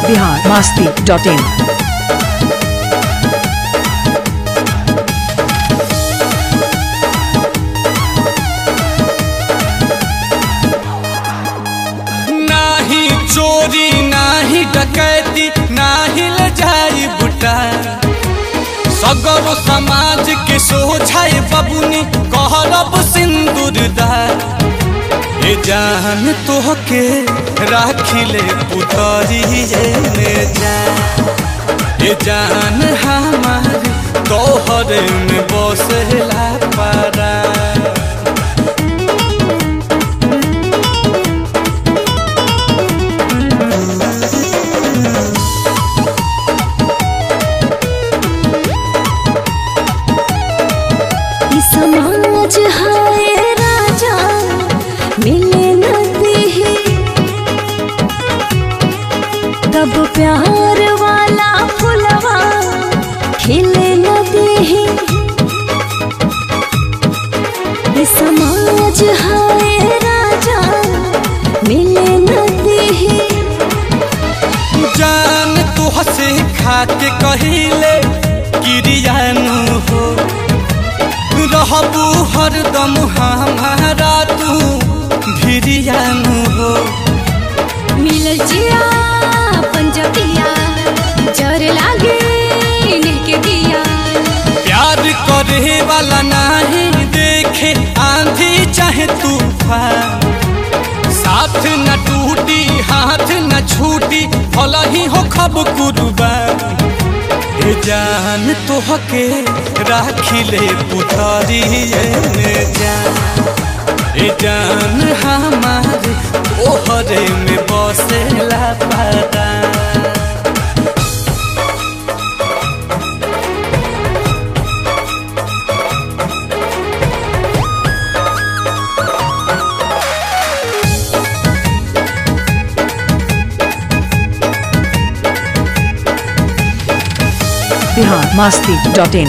Bihar Masti dot in नाही चोरी नाही डकैती नाही ले जाई बुटा सगरो समाज के सोझाए बबुनी कहरब सिंदूर दा ए जान तोहके राखिले पुतरी में जान ए जान हमार तोहर में बसला पारा ई समाज हाय राजा मिले न देहे तब प्यार वाला फुलवा खिले न देहे ई समाज हाय राजा मिले न देहे जान तू हसे खाके कहिले किरियानु हो रहबू हरदम हमारा तू भिरियानु हो मिलल जिया पंजबिया जर लागे के दिया प्यार करे वाला नहीं देखे आंधी चाहे तूफान साथ न टूटी हाथ न छूटी भला ही हो खब कुर्बान ए जान तोहके राखिले पुतरी में जान ए जान हमार ओहरे में बसेला पारा बिहार मास्ती डॉट इन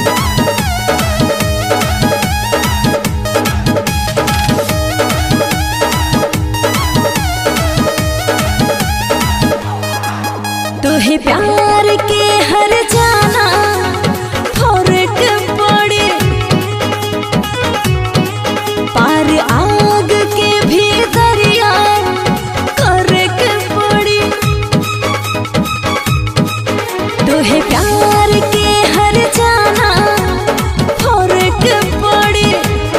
तोहे प्यार के हर जाना फर्क पड़े पार आग के भी दरिया करक पड़े तोहे प्यार के हर जाना फर्क पड़े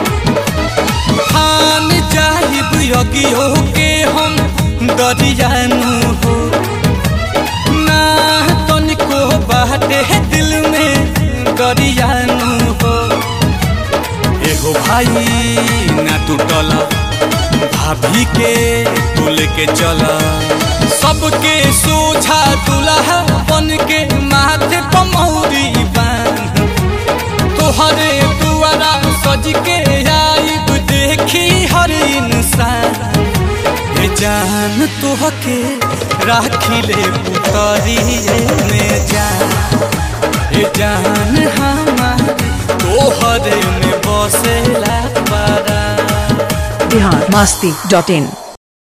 खान जाहिब यगियो के हम दरियानु हो ना तनिको बाटे दिल में दरियानु हो एगो भाई ना टूटल भाभी के तू लेके चल सबके सोझा दुल्हा बन के माथे पमौरी बांध तोहरे दुआरा सज के आईब देखी हर इंसान ए जान तोहके राखिले पुतरी में जान ए जान हमार तोहरे में बसेला पारा बिहार मास्ती डॉट इन